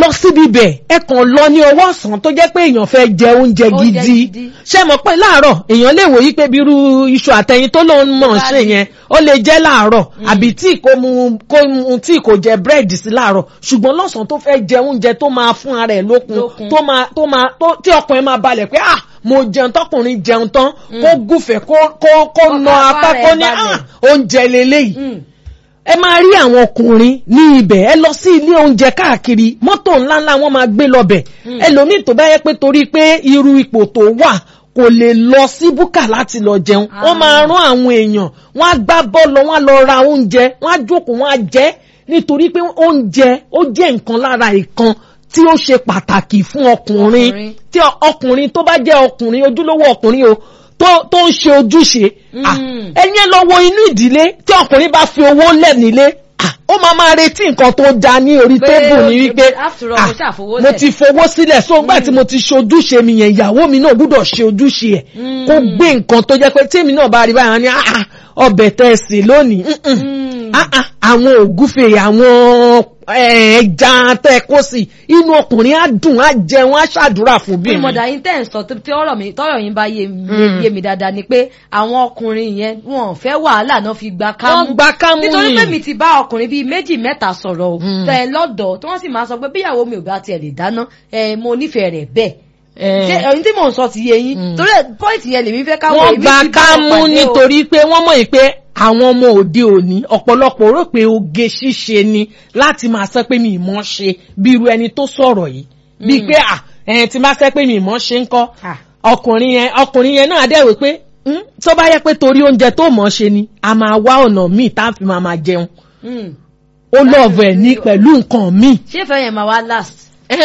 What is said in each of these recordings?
lọ síbi ibẹ̀ ẹ kàn lọ ní ọwọ́ ọ̀sán tó jẹ́ pé èèyàn fẹ́ jẹ oúnjẹ Oúnjẹ gidi gidi. ṣé mọ̀ pé láàárọ̀ èèyàn lè wòye pé bí irú iṣu àtẹyin tó lóun mọ̀ ń ṣe yẹn ó lè jẹ́ láàárọ̀ àbí tí kò mu kò mu tí kò jẹ búrẹ́dì sí láàárọ̀ ṣùgbọ́n lọ́sàn-án tó fẹ́ jẹ oúnjẹ tó máa fún ara ẹ̀ lókun Lókun. tó máa tó máa tó tí ọkùnrin máa balẹ̀ pé ah mo jẹun tọkùnrin jẹun tán kó gùfẹ̀ kó kó kó Ọkàn nà apá ara ẹ̀ kó ní balẹ̀. ah oúnjẹ leléyìí Mm. ẹ máa rí àwọn ọkùnrin ní ibẹ̀ ẹ lọ sí ilé oúnjẹ káàkiri mọ́tò ńláńlá wọn máa gbé lọ́bẹ̀ ẹlòmíì tó bá yẹ pé torí pé irú ipò tó wà kò lè lọ sí búkà láti lọ jẹun wọ́n máa rán àwọn èèyàn wọ́n á gbá bọ́ọ̀lù wọ́n á lọ ra oúnjẹ wọ́n á jókòó wọ́n á jẹ nítorí pé oúnjẹ ó jẹ́ nǹkan lára ìkan tí ó ṣe pàtàkì fún ọkùnrin Ọkùnrin. tí ọ- ọkùnrin tó bá jẹ́ ọkùnrin ojúlówó ọkùnrin o tó tó ń ṣe ojúṣe ah, Mm. ẹ̀yin lọ wo inú ìdílé tí ọkùnrin bá fi owó lẹ̀ nílé ah, ó máa máa retí nǹkan tó da ní orí Pé tébù ó ní ti- wípé after all, ah, mo ṣàfowó mo lẹ̀. ti fowó sílẹ̀ so gbà tí mo ti ṣe ojúṣe mi yẹn ìyàwó mi náà gbúdọ̀ ṣe ojúṣe ẹ̀ kó gbé nǹkan tó jẹ́ pé tèmi náà bá rí báyìí ní ah, ah, ọbẹ̀ tẹ́ ẹ sè lónìí mm-mm. Mm. Ah, ah, àwọn ògúfe àwọn eh, ẹja tẹ́ ẹ kó sí inú ọkùnrin á dùn á jẹun á ṣàdúrà fún bí bí mọ̀dà yín tẹ̀ ń sọ tí ọ̀rọ̀ mi tọ́rọ̀ yín bá yé mi Mm. yé mi dáadáa ni pé àwọn ọkùnrin yẹn wọn ò fẹ́ wàhálà náà fi gba kámú Wọ́n gba kámú nítorí ni. pé mi ti bá ọkùnrin bíi méjì mẹ́ta sọ̀rọ̀ o Mm. tẹ̀ lọ́dọ̀ tí wọ́n sì máa sọ pé bíyàwó mi ò bá tiẹ̀ lè dáná ẹ̀ mo nífẹ̀ẹ́ rẹ̀ bẹ́ẹ̀ Eh. ṣé ẹ̀yin tí mò ń sọ ti yé yín Mm. torí ẹ̀ pọ́ìntì yẹn lèmi fẹ́ káwọ́ wọ́n èmi gba ti bá wọn kámú pàdé o. nítorí pé wọ́n mọ̀ pé àwọn ọmọ òde òní ọ̀pọ̀lọpọ̀ rò pé oge ṣíṣe ni láti máa sọ pé mi ì mọ̀ ṣe bí irú ẹni tó sọ̀rọ̀ yìí bíi pé à ẹ̀yìn tí máa sọ pé mi ì mọ̀ ṣe ń kọ́ Ah. ọkùnrin yẹn ọkùnrin yẹn náà dẹ̀ wí pé "Hmm, tó bá yẹ pé torí oúnjẹ tó mọ̀ ṣe ni a máa wá ọ̀nà míì tá a fi máa máa jẹun Mm. ó lọ́ọ̀bù ẹ̀ ní pẹ̀lú nǹkan míì ṣé ìfẹ́ yẹn máa wá last.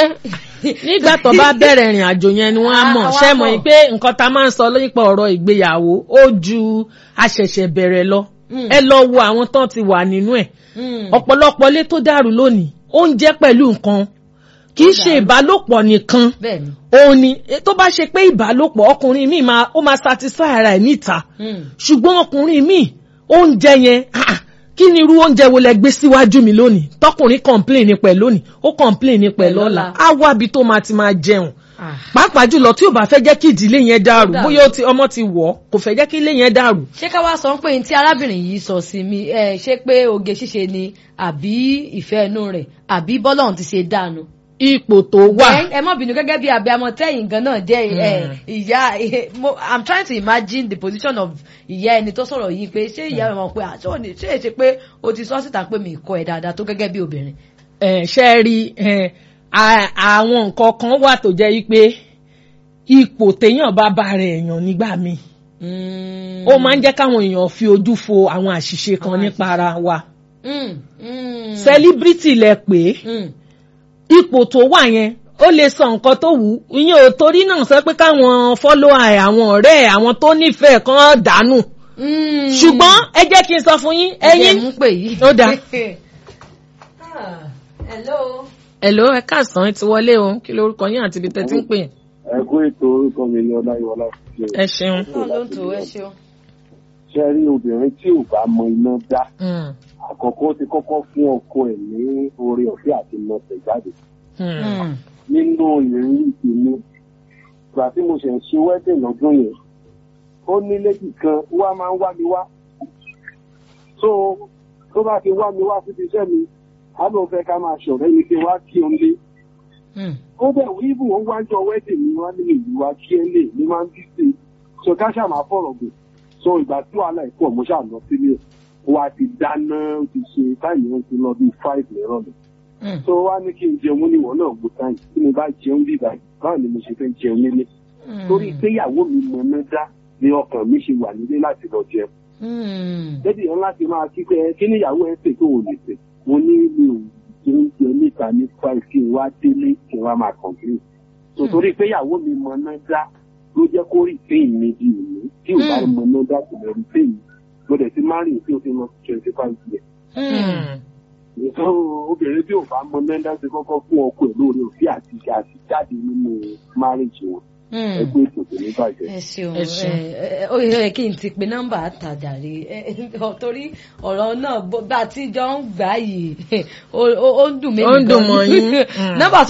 nígbà tó bá bẹ̀rẹ̀ ìrìn àjò yẹn ni wọ́n á Ah, mọ̀ àwa ṣe mọ̀ mọ̀. yìí pé nǹkan tá a máa ń sọ nípa ọ̀rọ̀ ìgbéyàwó ó ju àṣẹ̀ṣẹ̀ bẹ̀rẹ̀ lọ Mm. ẹ lọ wo àwọn tán ti wà nínú ẹ̀ Mm. ọ̀pọ̀lọpọ̀ ilé tó dàrú lónìí oúnjẹ pẹ̀lú nǹkan kì í ṣe ìbálòpọ̀ nìkan bẹ́ẹ̀ni. òun ni eh, tó bá ṣe pé ìbálòpọ̀ ọkùnrin míì máa ó máa satisfy ara ẹ̀ níta Mm. ṣùgbọ́n ọkùnrin míì oúnjẹ yẹn ah, ah, kí ni irú oúnjẹ wo lẹ gbé síwájú mi lónìí tọkùnrin complain ní pẹ̀ lónìí ó complain ní pẹ̀ Pẹ̀ lọ́la lọ́la. á wábi tó máa ti máa jẹun Ah. pàápàá jùlọ tí ò bá fẹ́ jẹ́ kí ìdílé yẹn dàrú Dàrú. bóyá ó ti- ọmọ ti wọ̀ ọ́ kò fẹ́ jẹ́ kí ilé yẹn dàrú. ṣé ká wá sọ pé ní tí arábìnrin yìí sọ sí mi ẹ ṣé pé oge ṣíṣe ni àbí ìfẹ́ inú rẹ̀ àbí bọ́lọ́run ti ṣe dànù. ipò tó wà ẹ ẹ mọ̀ bínú gẹ́gẹ́ bí abiyamọ tẹ́yìn gan náà jẹ́ ẹ ìyá ẹ, mo- i'm trying to imagine the position of ìyá ẹni tó sọ̀rọ̀ yìí pé ṣé ìyá rẹ̀ mọ̀ pé àṣọ ni ṣé èṣe pé o ti sọ síta pé mi kọ ẹ̀ dáadáa tó gẹ́gẹ́ bí obìnrin. ẹ̀, ṣe rí ẹ̀, à- àwọn nǹkan kan wà tó jẹ́ yí pé ipò téèyàn bá bá rẹ̀ èèyàn nígbà míì ó máa ń jẹ́ káwọn èèyàn fi ojú fo àwọn àṣìṣe kan Àwọn nípa ara wa Mm, mm, celebrity lẹ pé mm. ipò tó wà yẹn ó lè sọ nǹkan tó wù ú ìyẹn ò torí náà sọ pé káwọn follower ẹ̀ àwọn ọ̀rẹ́ ẹ̀ àwọn tó nífẹ̀ẹ́ kan dànù Mm. ṣùgbọ́n ẹ jẹ́ kí n sọ fún yín ẹyin ẹ̀yin mú pè yìí. Ó dáa. Ah, hello. ẹ̀ló ẹ káàsán ẹ ti wọlé o kí lorúkọ yín àti ibi tẹ́ ti ń pè ẹ kú ètò orúkọ mi ní ọláyíwọlá ṣe ẹ ṣeun. náà ló ń tò ẹ ṣeun. ṣe rí obìnrin tí ò bá mọ iná dá Mm, àkọ́kọ́ ti kọ́kọ́ fún ọkọ ẹ̀ ní oore ọ̀fẹ́ àti nọọsẹ̀ jáde mm, Mm. nínú ìrírí tèmi ìgbà tí mo ṣe ń ṣe wẹ́dẹ̀ lọ́dún yẹn ó ní lẹ́dì kan wá máa ń wá mi wá so tó bá ti wá mi wá síbi iṣẹ́ mi á lóun fẹ́ ká máa ṣọ̀rẹ́ mi kí n wá kí òun lé Mm. ó bẹ̀ wí ibù ó wájọ wẹ́dẹ̀ mi wá ní ìlú wa kí ẹ lè ní máa ń bí sí i so ká ṣáà máa fọ̀rọ̀ gùn so ìgbà tí wàhálà ìpọ̀ mo ṣáà lọ sílé wa ti dáná ó ti ṣe táyì ó ti lọ bíi five nírọ̀lẹ́ Mm. so wá ní kí n jẹun níwọ̀n náà gbó táyì tí mo bá jẹun bí báyìí báwo ni mo ṣe fẹ́ jẹun nílé torí pé ìyàwó mi mọ ná dá ni ọkàn mi ṣe wà nílé láti lọ jẹun Mm. débi yẹn láti máa kí pé kí ni ìyàwó ẹ pè tó ò lè pè mo ní mi ò jẹ oúnjẹ níta ní five kí n wá délé kí n wá máa kọ̀ǹpé so torí pé ìyàwó mi mọ ná dá ló jẹ́ kó rí pé mi di òní tí ò bá Mm. mọ ná dá kò lè rí pé mi mo dẹ̀ ti máa rìn tí o ti lọ twenty five years Mm. so obìnrin tí ò bá mọ ná dá ti kọ́kọ́ fún ọkọ ẹ̀ lóore òfin àti àti jáde nínú marriage wọn Mm. ẹgbẹ́ ètò kò ní bàjẹ́. ẹ ṣeun Ẹ ṣeun. ẹ ẹ ó yẹ kí n ti pe nọ́mbà àtàjàre ẹ ẹ torí ọ̀rọ̀ náà bó- bá a ti jọ ń gbà yìí ó ó- ó ń dùn mí Ó ń dùn mọ́ yín. nọ́mbà